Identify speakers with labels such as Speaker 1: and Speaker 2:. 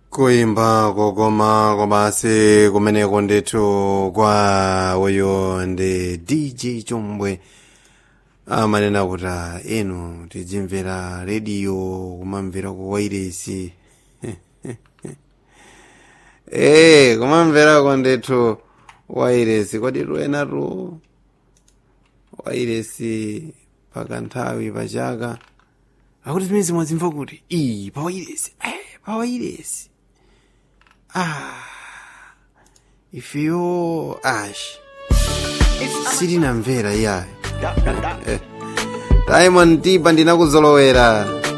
Speaker 1: kuimba kokoma komasi kumeneko ndithu kwa uyo ndi dj chombwe amanena kuti "Ah, inu tijimvera rediyo kumamvera ku wairesi ee kumamverako ndithu wairesi kodi luenatu wairesi pakanthawi pachaka akuti zimene mwazimva kuti iyi pa wairesi eh, pa wairesi ah ifeyo ash sitinamvera iyayo diamond tipa ndinakuzolowera